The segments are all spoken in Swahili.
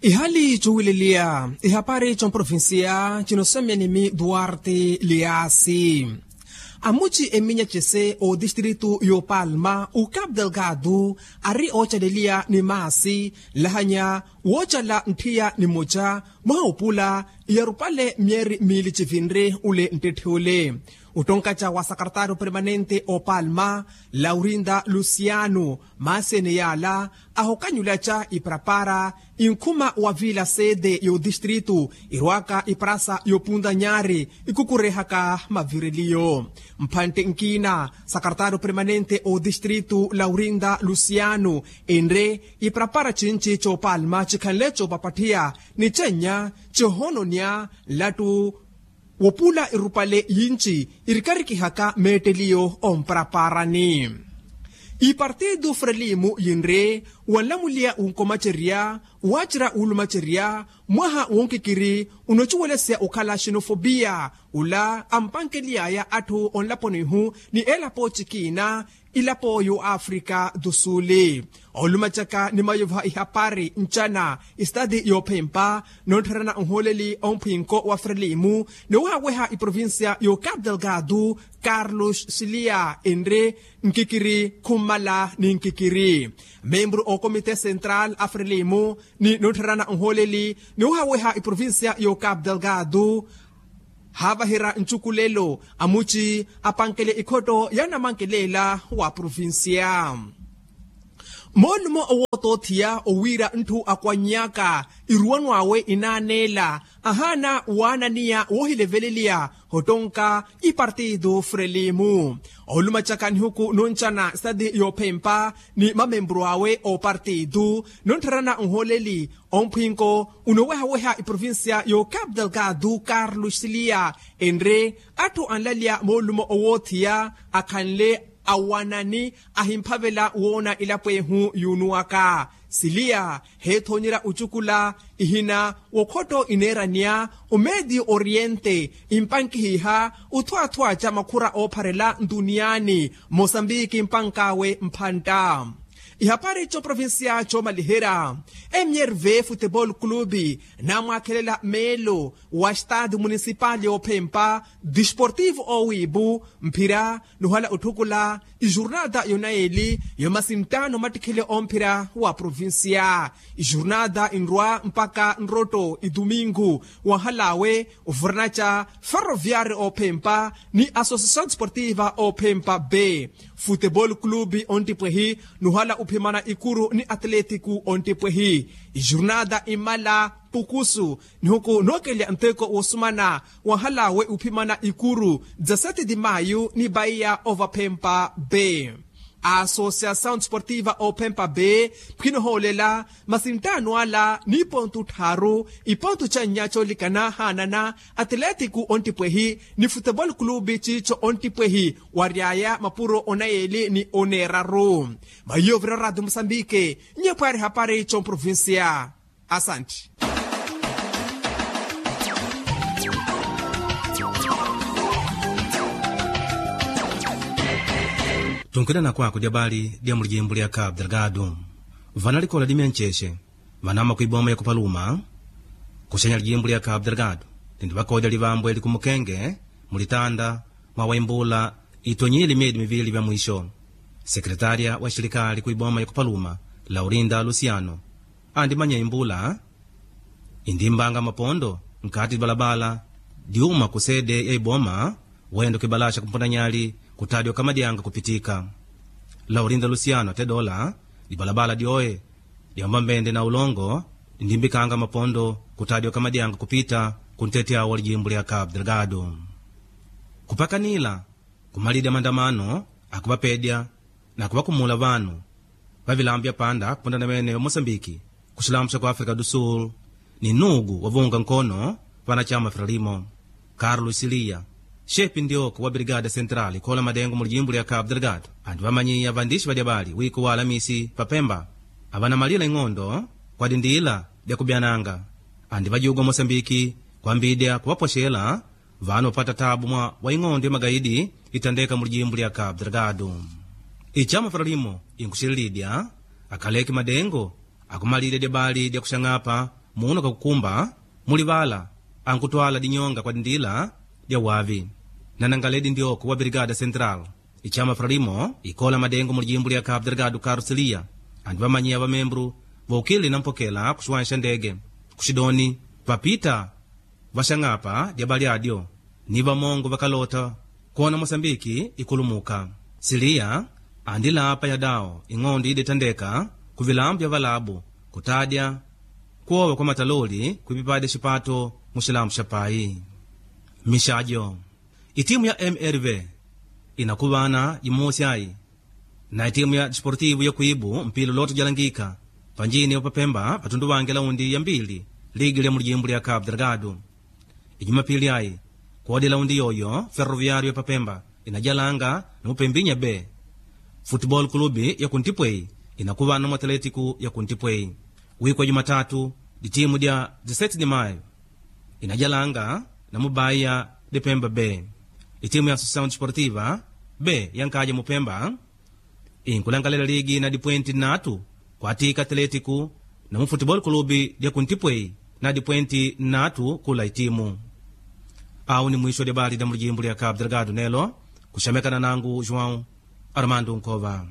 ihali cuwileliya ihapari comprovinsia cinosemyanimi duarte liasi amuci eminya cese o distritu yo palma o cabo delgado ari ocalelia ni masi lahanya wocala nthiya ni moja mwaupula yarupale mieri mili civinre ule ntethiule utonkaca wa secretario permanente o palma laurinda luciano masene yala ahokanyulaca iprapara inkhuma wa vila sede yo distritu irwaka iprasa yopunda nyari ikukurehaka mavireliyo mphante nkina secretario permanente o distritu laurinda luciano enre iprapara cinci co palma cikhanle copapathiya ni cenya cihononya latu wopula irupale yinci irikarikihaka meeteliyo ompraparani ipartido frelimu yinre wanlamulia unkomaceria wacira ulumaceria mwaha wonkikiri unociwelesya ukhala xenofobia ula ampankeliyaya atthu onlaponihu ni elapo cikina ilapo yo afrika do sule olumacaka ni mayovha ihapari ncana istadi yophempa nontherana nholeli omphinko wa frelimu ni waweha iprovinsia yo cabo delgado carlos silia enre nkikiri khumala ni nkikiri membro o komite central a frelimu ni nontherana nholeli ni waweha iprovinsia yo cabo delgado havahira ncukulelo amuci apankele ikhoto yanamankelela wa provinsia molumo owotothiya owira nthu akwanyaka iruwanwawe inanela ahana wananiya wohileveleliya hotonka ipartido frelimu olumacaka nihuku noncana stadi yophempa ni mamembro awe o partido nontherana nholeli omphinko unowehaweha iprovinsia yo cabo delgado carlos silia enre atthu anlalya molumo owothiya akhanle awanani ahimphavela wona ilapwehu yunuwaka silia heethonyera ucukula ihina wokhoto inerania umedi oriente impankihiha uthuathua ca makhura oopharela nduniyani mosambiki mpankawe mphanta ihapari co provinsia co malihera mrv futebol clube namwaakhelela melo wa estado municipal ophempa desportivo owibu mphira nuhala uthukula ijurnada yonaeli yomasintano matikhele omphira wa provinsia ijurnada inrwa mpaka nroto idomingo wahalawe uvurnaca ferroviário ophempa ni associação desportiva ophempa b futebol clube ontipwehi nuhala uphimana ikuru ni atlético ontipwehi ijurnada imala pukusu nihuku nookelya nteko wosumana wahalawe uphimana ikuru 17 de maio ni bahia ovaphempa b a associação desportiva opempa b phwinohoolela masintano ala ni ponto tharu iponto ca nyaco likana hanana atlético ontipwehi ni futebol clube cico ontipwehi wariaya mapuro onayeli ni oneraru mayovira radio moçambique nyephwari hapari co provincia asante tunkwidana kwako dyabali lya mulijimbo lya cabo delgado vana likola dimyancexe vanama kuiboma ya kupaluma kuxenya lijimbo lya cabo delgado lindi vakodya livambwe likumukenge mulitanda mwawaimbula itonyile miedi mivili vya mwisho sekretaria wa xilikali kuiboma ya kupaluma laurinda luciano andi manya imbula indimbanga mapondo nkati libalabala diuma kusede ya iboma wendo kibalasha kumpondanyali kutadyo kamadyanga kupitika laurinda luciano tedola dibalabala dyoye dyamba mbende na ulongo ndimbikanga mapondo kutadyo kamadyanga kupita kuntetyawo lijimbo lya cabo delgado kupakanila kumalidya mandamano akuvapedya na kuvakumula vanu vavilambya panda kupondana mene wa moçambiki kuxilamu xa ku áfrica do sul ni nugu wavunga nkono vanachama frelimo carlos silia xepi ndioko wa brigada central ikhola madengo mulijimbo lya cabo delgado andi vamanyiya vandixi vadyabali wiku wa alamisi papemba avanamalila ing'ondo kwadindila lya kubyananga andi vajugwa moçambiki kwambidya kuvapoxela vanu vapata tabu mwa wa ing'ondo ya magaidi itandeka mulijimbo lya cabo delgado icama frelimo inkuxililidya akhaleke madengo akumalile dyabali dyakuxang'apa muno kakukumba mulivala ankutwala dinyonga kwa dindila dia wavi nanangaledi ndioko wa brigada central ichama frelimo ikola madengo mulijimbo lya cabo delgado carcelia andi vamanyiya vamembro voukili nampokela kuxiwanja ndege kuxidoni vapita vaxang'apa dia baliadyo ni vamongo vakalota kuona mosambiki ikulumuka siliya andi lapa yadao ing'ondo idetandeka kuvilambu vya valabu kutadya kuowa kwa mataloli kwipipade xipato muxilambu xa pai mixajo itimu ya mrv inakuvana yimosi ayi na itimu ya disportivo ya kuibu mpilo loto jalangika panjini opapemba patundu wange laundi ya mbili ligi lya mulijimbo lya cabo delgado ijumapili ayi kodi laundi yoyo ferroviário ya papemba inajalanga na mupembinya b futebol clube ya kuntipwei inakuvana mu atletico ya kuntipwei wiko wa jumatatu ditimu dia 17 de maio inajalanga na mubaiya de pemba b itimu ya associação desportiva b yankaja mupemba inkulangalela ligi na dipwenti natu kwatika atletico na mu futebol clube dia kuntipwei na dipwenti natu kula itimu awu ni mwisho wa debati da mulijimbo lya cabo delgado nelo kuxamekana nangu joão armando nkova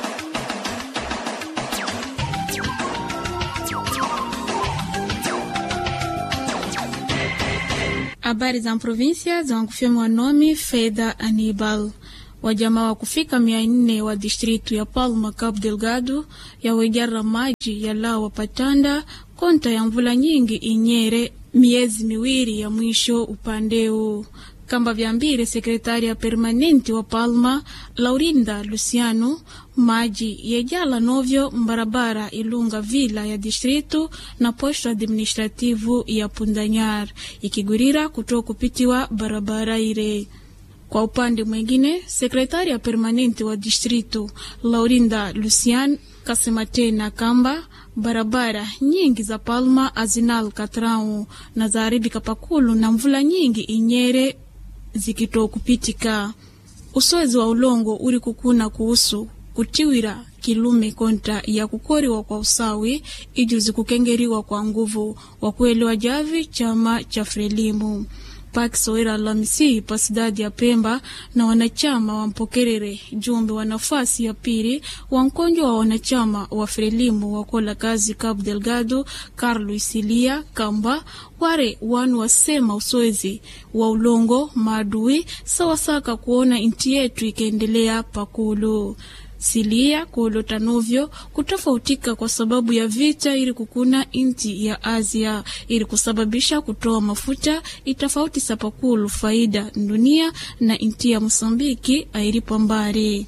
Habari za província zankufyemwa nome Feda Anibal. Wajamaa wa kufika mia nne wa distritu ya Palma Cabo Delgado yawejara maji ya lawa patanda konta ya mvula nyingi inyere miezi miwili ya mwisho upandeu kamba vyambire sekretari ya permanenti wa Palma Laurinda Luciano maji yejala novyo mbarabara ilunga vila ya distritu na posto administrativu ya Pundanyar ikigurira kutoa kupitiwa barabara ile. Kwa upande mwingine, sekretari ya permanenti wa distritu Laurinda Lucian kasema tena kamba barabara nyingi za Palma azinal katrau na zaharibika pakulu na mvula nyingi inyere zikitoa kupitika. Usoezi wa ulongo uri kukuna kuhusu kutiwira kilume konta ya kukoriwa kwa usawi ijuzi kukengeriwa kwa nguvu wa kuelewa javi chama cha Frelimu pakisowera Alhamisi pa sidadi ya Pemba na wanachama wa Mpokerere jumbe wa nafasi ya pili wa mkonjwa wa wanachama wa Frelimu wakola kazi Cabo Delgado Carlos Silia kamba ware wanu wasema usoezi wa ulongo maadui sawasaka kuona inti yetu ikaendelea pakulu silia kuolota novyo kutofautika kwa sababu ya vita ili kukuna inti ya Asia ili kusababisha kutoa mafuta itofauti sapakulu faida dunia na inti ya Mosambiki ailipo mbali.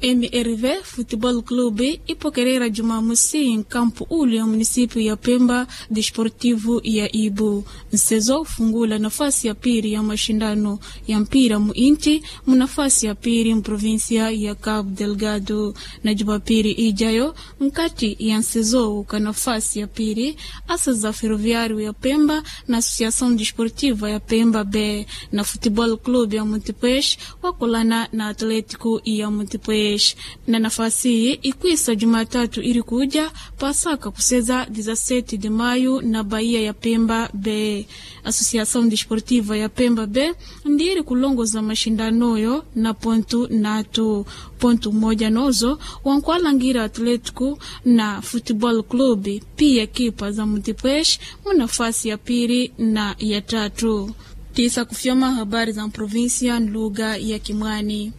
MRV Football Club ipokerera Jumamosi nkampu ule ya munisipu ya Pemba Desportivo ya Ibu nsezo ufungula nafasi ya pili ya mashindano ya mpira muinti munafasi ya pili mprovinsia ya Cabo Delgado na Jumapili ijayo mkati ya nsezo uka nafasi ya pili asa za Ferroviário ya Pemba na Associação Desportiva ya Pemba B na Football Club ya Montepuez wakulana na Atletico ya Montepuez na nafasi hii ikwisa Jumatatu ili kuja pasaka kuseza 17 de maio na Bahia ya Pemba B. Associação Desportiva ya Pemba B ndiri kulongoza mashindanoyo na pontu natu pontu moja nozo wankwalangira Atletico na Football Club pia kipa za Montepuez mu nafasi ya pili na ya tatu. Tisa kufyoma habari za provinsia lugha ya Kimwani.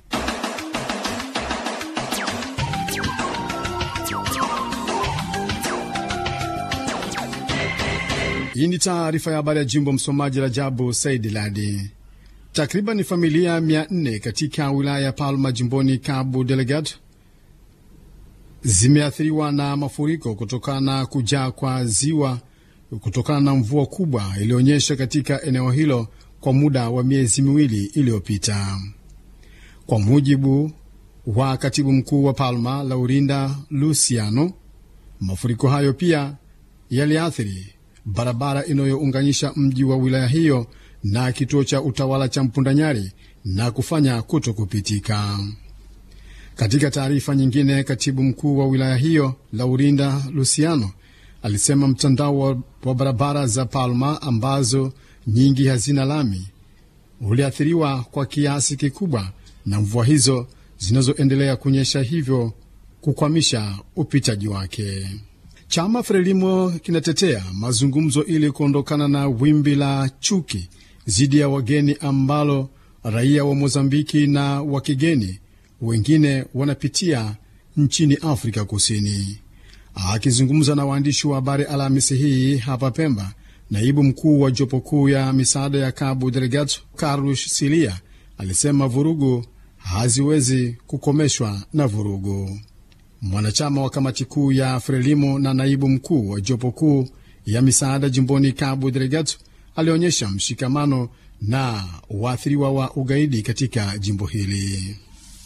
Hii ni taarifa ya habari ya jimbo. Msomaji Rajabu Saidi Ladi. Takriban familia mia nne katika wilaya ya Palma jimboni Cabo Delgado zimeathiriwa na mafuriko kutokana na kujaa kwa ziwa kutokana na mvua kubwa iliyoonyesha katika eneo hilo kwa muda wa miezi miwili iliyopita. Kwa mujibu wa katibu mkuu wa Palma Laurinda Luciano, mafuriko hayo pia yaliathiri barabara inayounganisha mji wa wilaya hiyo na kituo cha utawala cha Mpundanyari na kufanya kuto kupitika. Katika taarifa nyingine, katibu mkuu wa wilaya hiyo Laurinda Luciano alisema mtandao wa, wa barabara za Palma ambazo nyingi hazina lami uliathiriwa kwa kiasi kikubwa na mvua hizo zinazoendelea kunyesha, hivyo kukwamisha upitaji wake. Chama Frelimo kinatetea mazungumzo ili kuondokana na wimbi la chuki dhidi ya wageni ambalo raia wa Mozambiki na wa kigeni wengine wanapitia nchini Afrika Kusini. Akizungumza na waandishi wa habari Alhamisi hii hapa Pemba, naibu mkuu wa jopo kuu ya misaada ya Cabo Delgado Carlos Silia alisema vurugu haziwezi kukomeshwa na vurugu. Mwanachama wa kamati kuu ya Frelimo na naibu mkuu wa jopo kuu ya misaada jimboni Cabo Delgado alionyesha mshikamano na waathiriwa wa ugaidi katika jimbo hili.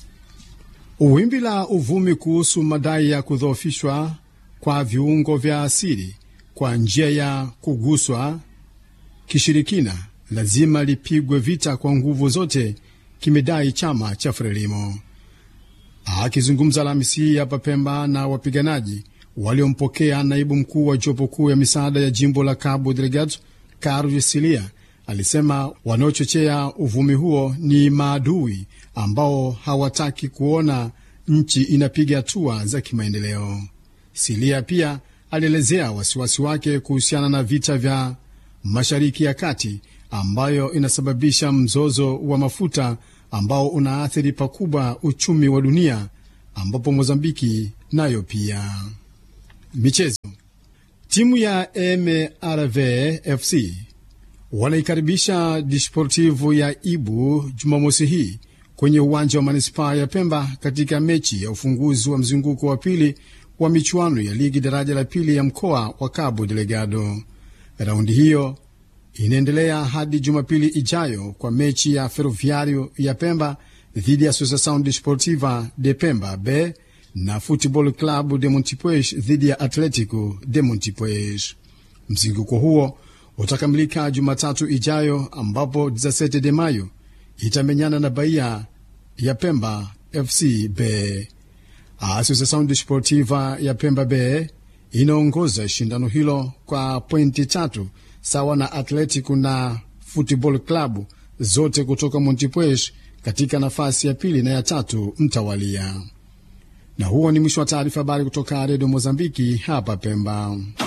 Wimbi la uvumi kuhusu madai ya kudhoofishwa kwa viungo vya asili kwa njia ya kuguswa kishirikina lazima lipigwe vita kwa nguvu zote, kimedai chama cha Frelimo. Akizungumza Alhamisi hii hapa Pemba na wapiganaji waliompokea naibu mkuu wa jopo kuu ya misaada ya jimbo la Cabo Delgado Carlos Silia alisema wanaochochea uvumi huo ni maadui ambao hawataki kuona nchi inapiga hatua za kimaendeleo. Silia pia alielezea wasiwasi wake kuhusiana na vita vya Mashariki ya Kati ambayo inasababisha mzozo wa mafuta ambao unaathiri pakubwa uchumi wa dunia, ambapo Mozambiki nayo pia. Michezo. Timu ya MRV FC wanaikaribisha Disportivu ya Ibu Jumamosi hii kwenye uwanja wa manispaa ya Pemba katika mechi ya ufunguzi wa mzunguko wa pili wa michuano ya ligi daraja la pili ya mkoa wa Cabo Delgado. Raundi hiyo inaendelea hadi Jumapili ijayo kwa mechi ya Ferroviario ya Pemba dhidi ya Associação Desportiva de Pemba B na Football Club de Montipuez dhidi ya Atletico de Montipuez. Mzunguko huo utakamilika Jumatatu ijayo ambapo 17 de Mayo itamenyana na Bahia ya Pemba FC B. Associação Desportiva ya Pemba B inaongoza shindano hilo kwa pointi tatu sawa na Atletico na Football Club zote kutoka Montipuez katika nafasi ya pili na ya tatu mtawalia. Na huo ni mwisho wa taarifa habari kutoka Redio Mozambiki hapa Pemba.